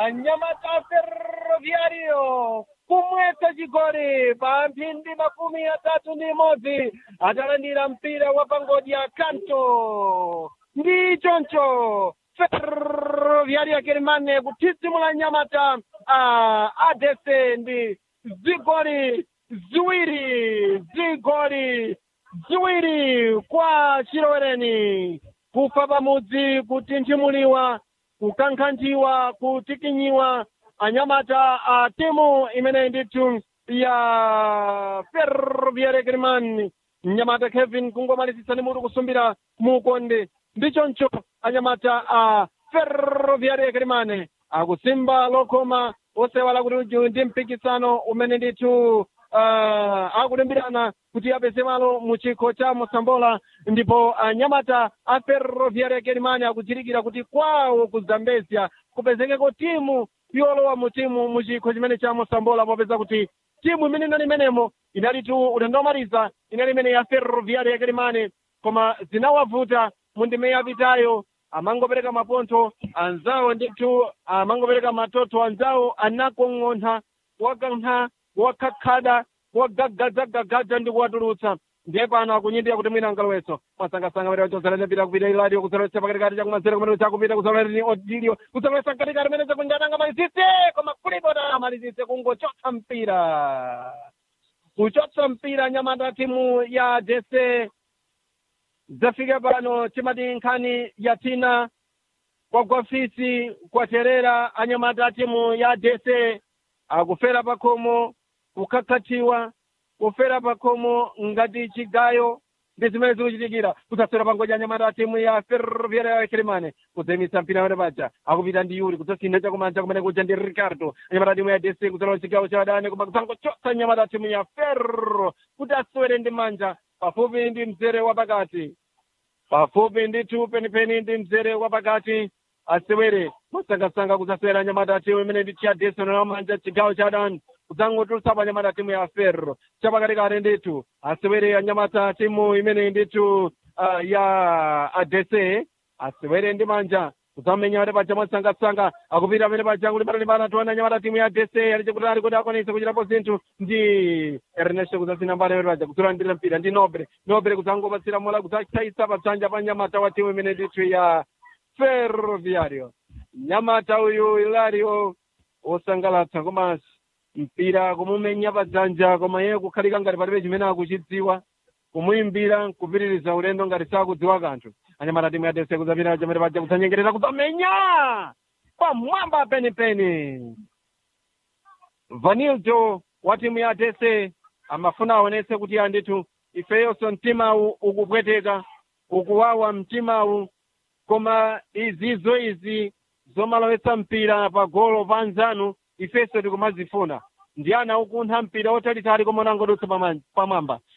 anyamata ferroviario kumwetsa chigoli pa mphindi makumi atatu ndi imodzi atalandira mpira wa pangodya kanto ndi choncho ferroviario kerimane kuthidzimula nyamata a adese ndi zigoli ziwiri zigoli ziwiri kwa chilowereni kufa pamudzi kutinthumuliwa kukankhantiwa kutikinyiwa anyamata a timu imeneyi ndithu ya ferroviario kerimane mnyamata kevin kungomalizitsa ndi mutu kusumbira mukonde ndichoncho anyamata a ferroviario kerimane akusimba lokoma osewala kuti ndi mpikisano umene ndithu uh, akulimbirana kuti apeze malo mu chikho cha mosambola ndipo anyamata a ferroviario kerimane akuchirikira kuti kwawo ku zambezia kupezekeko timu yolowa mu timu mu chikho chimene cha mosambola popeza kuti timu imene inali imenemo inalitu ulendo wamaliza inali imene ya ferroviario kerimane koma zinawavuta mu ndime yapitayo amangopereka mapontho anzawo ndithu amangopereka matoto anzawo anakong'ontha wakantha wakhakhada wagagadzagagadza ndi kuwatulutsa ndiye pano akunyindira kuti mwina angaloweso mwasangasanga pere wachozalanya pita kupita iladio kuzalowesa pakatikati chakumanzere kumene chakupita kuzalowera odilio kuzalowesa mkatikati mene chakunjananga malizitse koma kulipota malizitse kungochotsa mpira kuchotsa mpira nyamata timu ya jese zafika pano timati nkhani yatina kwagwafisi kwaterera anyamata timu ya dese akufera pakhomo kukhakhatiwa kufera pakhomo ngati chigayo ndi zimene zikuchitikira kudzaswera pangodya anyamata timu ya ferroviaria ya kerimane kudzayimitsa mpira wene paja akupita ndi yuri kudzasintha chakumanja kumene kuja ndi ricardo anyamata timu ya dese kudzalowa chigawo cha adani koma kudzangochotsa anyamata timu ya ferro kuti aswere ndi manja pafupi ndi mzere wapakati pafupi ndithu penipeni ndi mzere wapakati asewere masangasanga kudzasewera nyamata timu imene ndi chiyadese nowamanja chigawo cha adani kudzangotulutsapo anyamata timu ya ferro chapakatikati ndithu asewere anyamata timu imene ndithu uh, ya adese asewere ndi manja kudzamenya pamene paja mwasangasanga akupita pamene paja kuti patalimbana tiwana anyamata timu ya adese ali chakutali kuti akwanise kuchitapo zinthu ndi ernesto kudzasina mbali pamene paja kudzalandira mpira ndi nobre nobre kudzangopatsira mola kudzachayisa padzanja pa nyamata wa timu imene ndithu ya ferroviario nyamata uyu ilario wosangalatsa komanso mpira kumumenya padzanja koma iye kukhalika ngati palibe chimene akuchidziwa kumuyimbira kupitiriza ulendo ngati sakudziwa kanthu anyamata timu ya dese kudzapita chamene paja kudzanyengerera kudzamenya pamwamba penipeni vanildo wa timu ya dese amafuna aonetse kuti andithu ifeyonso mtimawu ukupweteka ukuwawa mtimawu koma izizo izi zomalowetsa mpira pa golo pa anzanu ifenso tikumazifuna ndi ana ukuntha mpira otalitali koma unangodutsa pamwamba